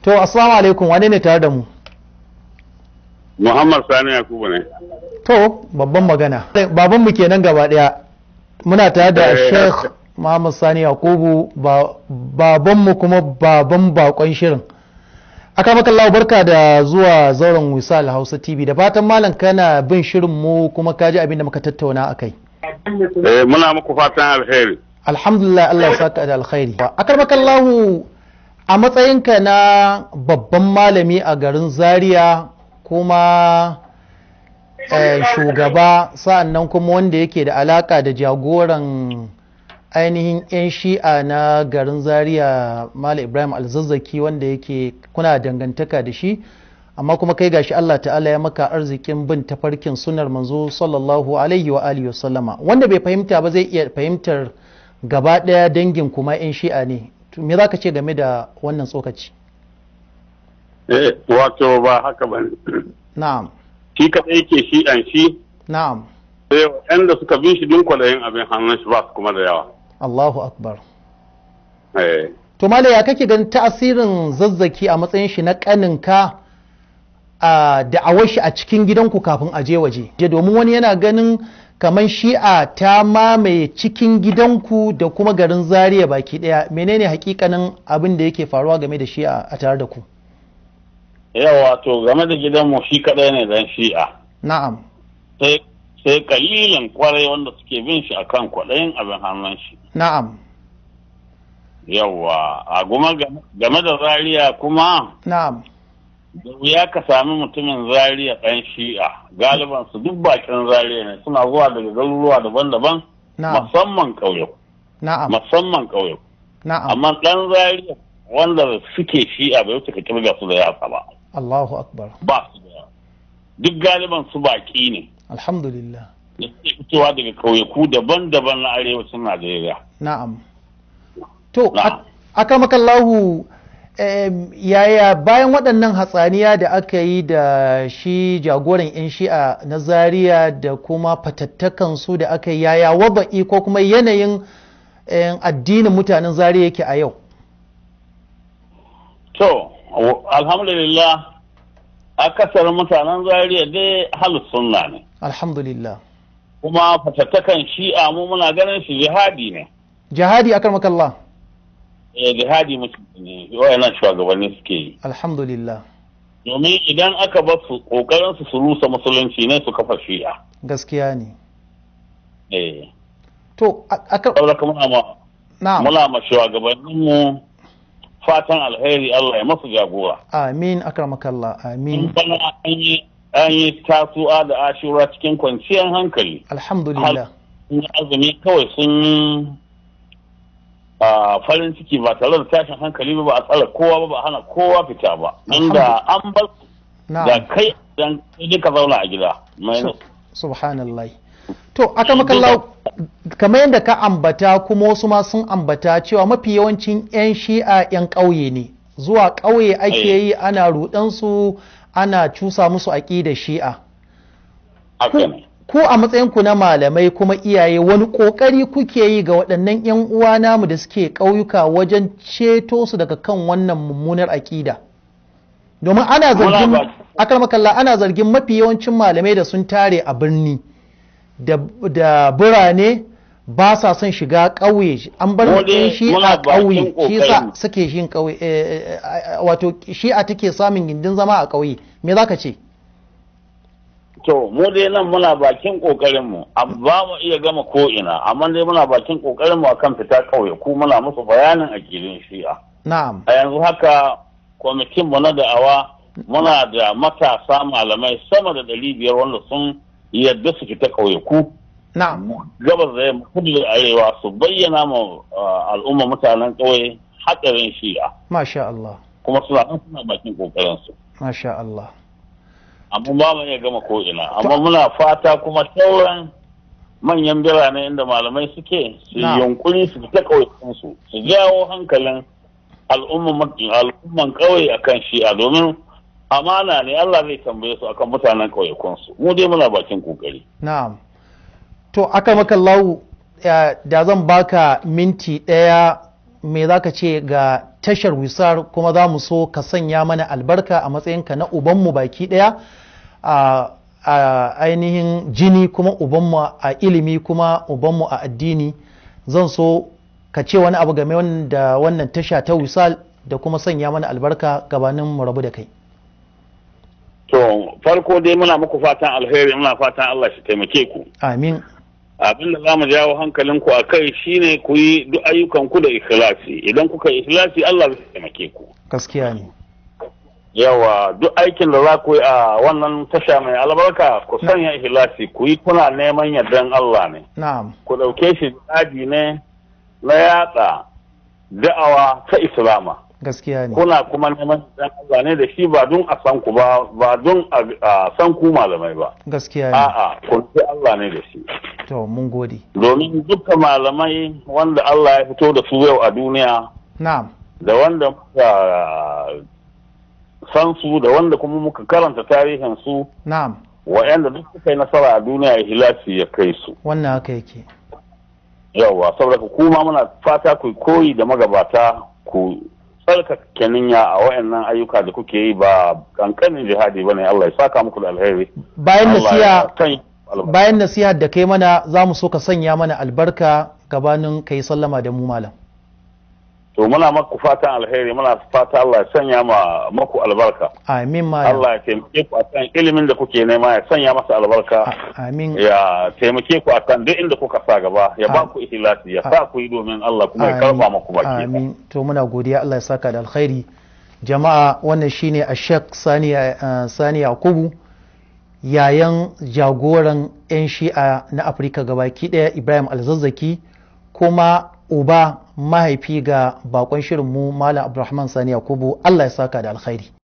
to assalamu alaikum wane ne tare da mu Muhammad Sani Yakubu ne. to babban magana baban mu kenan gaba daya muna tare da Eh, Sheikh Muhammad Sani Yakubu ba baban mu kuma baban bakon shirin aka maka Allah barka da zuwa zauren Wisal Hausa TV da fatan malam kana bin shirin mu kuma ka ji abin da muka tattauna akai Eh, muna muku fatan alheri. alhamdulillah Allah ya saka da alkhairi akarmakallahu a matsayinka na babban malami a garin zaria kuma eh, shugaba sa'annan kuma wanda yake da alaka da jagoran ainihin 'yan shi'a na garin zaria malam ibrahim alzazzaki wanda yake kuna dangantaka da shi amma kuma kai gashi Allah ta'ala ya maka arzikin bin tafarkin sunar manzo sallallahu alaihi wa alihi wasallama wanda bai fahimta ba zai iya fahimtar gaba ɗaya dangin kuma 'yan shi'a ne To, me za ka ce game da wannan tsokaci Eh, wato ba haka ba ne. na'am Shi kaɗai yake shi ɗan shi, na'am sai waɗanda suka bin shi din kwalayin abin hannun shi ba su kuma da yawa. Allahu akbar Eh, to malai ya kake ganin tasirin zazzaki a matsayin shi na kaninka a da'awar shi a cikin gidanku kafin a je waje je domin wani yana ganin kamar shi'a ta mamaye cikin gidanku da kuma garin zaria baki daya menene hakikanin abin da yake faruwa game da shi'a a tare da ku yawa to game da gidanmu shi kaɗai ne dan shi'a. na'am Sai sai kalilin kwarai wanda suke bin shi akan kwaɗayin abin hannun shi. na'am Yawa, a kuma game da Zaria kuma na'am da wuya ka sami mutumin Zaria ɗan shi'a. Galiban su duk bakin Zaria ne suna zuwa daga garuruwa daban-daban na'am musamman ƙauye. na'am Musamman ƙauye. na'am amma ɗan Zaria wanda suke shi'a bai wuce ka kirga su da yatsa ba Allahu akbar ba su da yawa. duk galiban su baki ne alhamdulillah da suke fitowa daga ƙauyaku daban-daban na arewacin Najeriya. na'am to Na'am. akamakallahu yaya bayan waɗannan hatsaniya da aka yi da shi jagoran 'yan shi'a na zaria da kuma fatattakan su da aka yi yaya waba'i ko kuma yanayin em, addinin mutanen zaria yake a yau To, alhamdulillah akasarin mutanen Zaria dai halin sunna ne. alhamdulillah Kuma fatattakan shi'a mu muna ganin shi jihadi ne. jihadi akamakallah Eh, jihadi mutum ne wayannan shugabanni suke yi. alhamdulillah Domin idan aka bar su kokarin su su rusa musulunci ne su kafa shi'a. gaskiya ne Eh, to a- aka saboda kuma muna ma na'am muna ma shugabanninmu fatan alheri Allah ya masu jagora. amin akramakallah In amin bana an yi an yi tasu'a da ashura cikin kwanciyar hankali. alhamdulillah Sun yi azumi kawai sun yi a farin ciki ba tare da tashin hankali ba ba a tsara kowa ba ba a hana kowa fita ba. Inda an bar da na'am kai dan kai ka zauna a gida. Mai Su- subhanallah to aka makalla kamar yadda ka ambata kuma wasu ma sun ambata cewa mafi yawancin 'yan shi'a 'yan ƙauye ne zuwa ƙauye ake Eh. yi ana rudansu ana cusa musu aƙidar shi'a haka ne. ku a matsayinku na malamai kuma iyaye wani ƙoƙari kuke yi ga waɗannan 'yan uwa namu da suke ƙauyuka wajen ceto su daga kan wannan mummunar aƙida domin ana zargin Muna ba- akarmakalla ana zargin mafi yawancin malamai da sun tare a birni da, da birane ba sa son shiga ƙauye an bar Mu dai mutum shi muna a ƙauye bakin shi sa ƙoƙarin. suke shi ƙauye eh, eh, eh, wato shi a take samun gindin zama a ƙauye me za ka ce To, mu dai nan muna bakin ƙoƙarinmu, ba mu iya gama ko'ina, amma dai muna bakin ƙoƙarinmu a kan fita ƙauye, ku muna musu bayanin aƙilin shi'a. na'am A yanzu haka, kwamitinmu na da'awa muna da matasa malamai sama da ɗari biyar wanda sun yadda su fita ƙauye ku. na'am Gabas da yamma, kudu da arewa su bayyana ma uh, al'umma mutanen ƙauye haɗarin shi'a, masha Allah kuma suna nan suna bakin ƙoƙarinsu. masha Allah amma ba mu iya gama ko'ina amma muna fata kuma sauran manyan birane inda malamai suke su Na. yunkuri su fita ƙauyukansu su jawo hankalin al'umman al'umman ƙauye akan shi'a domin amana ne Allah zai tambaye su akan mutanen ƙauyukansu mu dai muna bakin kokari Na'am. To, aka maka lau da zan baka minti ɗaya me za ka ce ga tashar wisar kuma za mu so ka sanya mana albarka a matsayinka na ubanmu baki ɗaya a a ainihin jini kuma ubanmu a ilimi kuma ubanmu a addini zan so ka ce wani abu game da wannan tasha ta wisal da kuma sanya mana albarka gabanin mu rabu da kai To farko dai muna muku fatan alheri muna fatan Allah shi taimake ku. amin Abin da za mu jawo hankalinku a kai shine ku yi duk ayyukan ku da ikhlasi. Idan kuka yi ikhlasi Allah zai taimake ku. gaskiya ne Yawa duk aikin da za ku yi a wannan tasha mai albarka ku sanya ikhlasi ku yi kuna neman yardan Allah ne. na'am Ku ɗauke shi daji ne na yatsa da'awa ta Islama. gaskiya ne kuna kuma neman dan Allah ne da shi ba don a san ku ba ba don a san ku malamai ba gaskiya ne a'a kun ce Allah ne da shi to mun gode domin dukkan malamai wanda Allah ya fito da su yau a duniya na'am da wanda muka san su da wanda kuma muka karanta tarihin su na'am wa'anda duk suka yi nasara a duniya hilasi ya kai su wannan haka yake yawa saboda kuma muna fata ku koyi da magabata ku tsarkake niyya a wayannan ayyuka da kuke yi ba kankanin jihadi bane Allah ya saka muku da alheri bayan Allah nasiha ya sanya albarka. bayan nasiha da kai mana za mu so ka sanya mana albarka gabanin ka yi sallama da mu malam to muna maku fatan alheri muna fata Allah ya sanya ma maku albarka amin malam Allah ya taimake ku akan ilimin da kuke nema ya sanya masa albarka A- amin ya taimake ku akan duk inda kuka sa gaba ya ba Amin. ku ikhlasi ya sa ku yi domin Allah kuma ya karba maku baki amin to muna godiya Allah ya saka da alkhairi jama'a wannan shine ashek sani uh, sani yakubu yayan jagoran 'yan shi'a na afirka gabaki daya ibrahim alzazzaki kuma uba mahaifi ga bakon shirinmu malam abdulrahman sani yakubu Allah ya saka da alkhairi